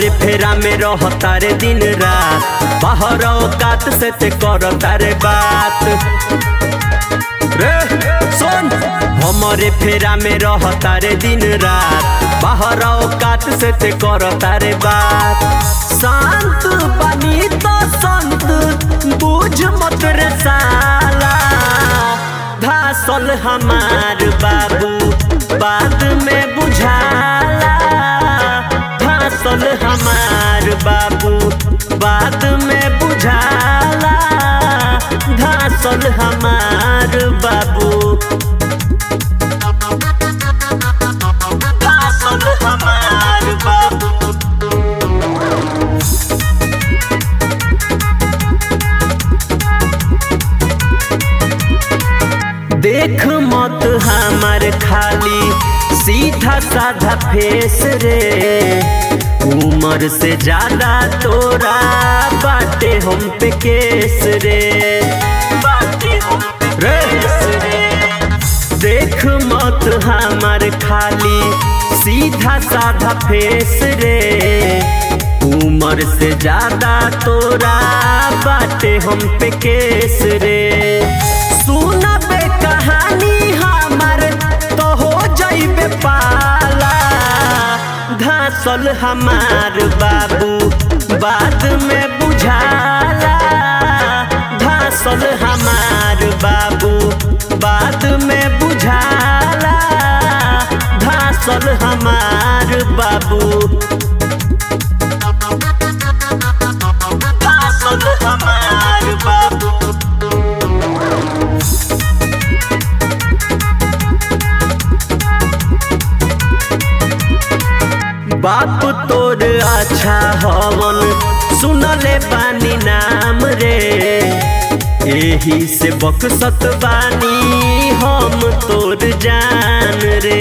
हमरे फेरा में रह तारे दिन रात बाहर औकात से ते कर तारे बात रे सुन हमरे फेरा में रह तारे दिन रात बाहर औकात से ते कर तारे बात शांत बनी तो संत बुझ मत रे साला धासल हमार बाबू बाद में बुझाला धासल हमार बाबू बाद में बुझाला धासल हमार बाबू धासल हमार बाबू देख मत हमार खाली सीधा साधा फेस रे उम्र से ज्यादा तोरा बाटे हम पे केस रे बाटे हम पे केस रे देख मत हमार खाली सीधा साधा फेस रे उम्र से ज्यादा तोरा बाटे हम पे केस रे सुना बे कहानी हमार तो हो जाइबे पाला धासल हमार बाबू बाद में बुझाला धासल हमार बाबू बाद में बुझाला धासल हमार बाबू धासल हमार बाबू बाप तोर अच्छा हवन सुनले बानी नाम रे एही से बकसत बानी हम तोर जान रे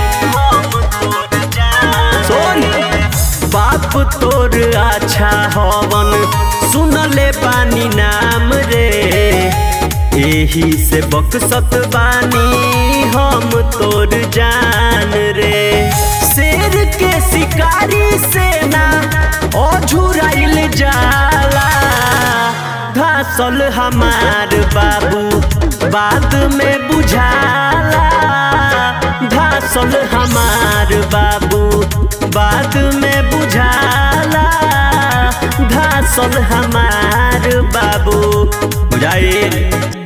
सुन बाप तोर अच्छा हवन सुनले बानी नाम रे एही से बकसत बानी हम तोर जान रे शेर के शिकारी सेना अझुराइल जाला धासल हमार बाबू बाद में बुझाला धासल हमार बाबू बाद में बुझाला धासल हमार बाबू बुझाइल